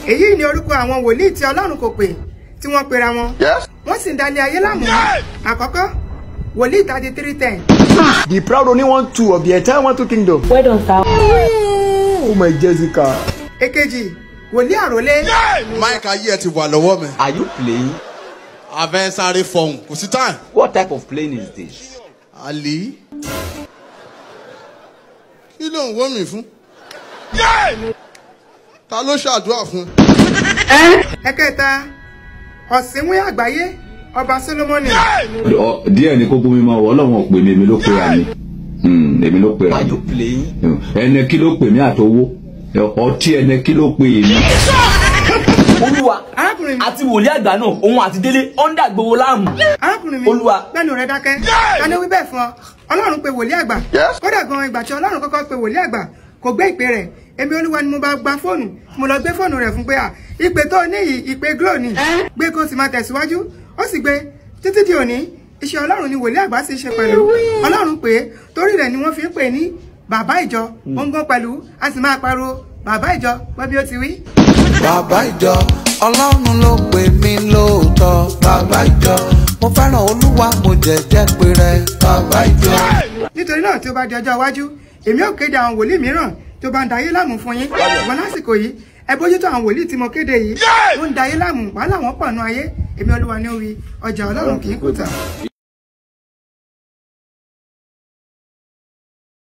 èyí ni orúkọ àwọn wòlíì tí ọlọ́run kò pè tí wọ́n pera wọn wọ́n sì ń dalẹ̀ ayé láàmú àkọ́kọ́ wòlíì thirty three ten The proud only one two of the entire one two kingdom. Well done, sir. Oh my Jessica. èkejì wòlíì àròlé Mike ayé ẹ ti wà lọ́wọ́ mi. Are you playing? Abẹ́ sáré fọhùn kò sí time. What type of playing is this? Ali. Kí ló ń wọ́ mi fún? Ta ló ṣàdúrà fún? ẹ̀kẹta ọ̀sìnwé àgbáyé ọba solomoni Ọ- díẹ̀ ni kó bómi máa wọ ọlọ́run ò pè mí èmi ló pera mi Hmm, èmi ló pera Are mi you playing? ẹnẹ kí ló pè mí àtọwọ́ ọtí ẹnẹ kí ló pè mí. olúwa arákùnrin mi àti wòlíì àgbà náà òun àti délé ọ̀ndà gbowó láàmú. arákùnrin mi Olúwa. gbẹ́nu rẹ dákẹ́ tani wí bẹ́ẹ̀ fún ọ ọlọ́run pe wòlíì àgbà kódà gan ìgbà tí ọlọ́run kọ́kọ́ pe wòlíì àgbà kò gbé ìpè rẹ̀ èmi olúwa ni mo bá gba fóònù mo lọ gbé fóònù rẹ̀ fún pé à ìpè tó ní yìí ìpè glo ni gbé kó sì máa tẹ̀síwájú ó sì gbé títí di òní iṣẹ́ ọlọ́run ni wòlíì àgbà sì ṣe pẹ̀lú ọlọ́run pé torí rẹ̀ ni wọ́n fi ń pè ní bàbá ìjọ gbọ́ngàn pẹ̀lú a sì máa pariwo bàbá ìjọ gbọ́ bí ó ti wí. bàbá ìjọ ọlọ́run ló pè mí lóòótọ́ bàbá ìjọ mo fẹ́ràn olúwa mo jẹ̀jẹ́ pé rẹ bàbá ìjọ. nítorí náà tí ó bá di ọjọ́ iwájú èmi ò kéde àwọn wòlíì mìíràn tó bá ń dayé láàmú fún yín ṣùgbọ́n lásìkò yìí ẹ bójútó àwọn wòlíì tí mo kéde yìí ó ń dayé láàmú wàhálà wọn pọ̀ nù ayé èmi olúwa ní ó wí ọjà ọlọ́run kì í kùtà.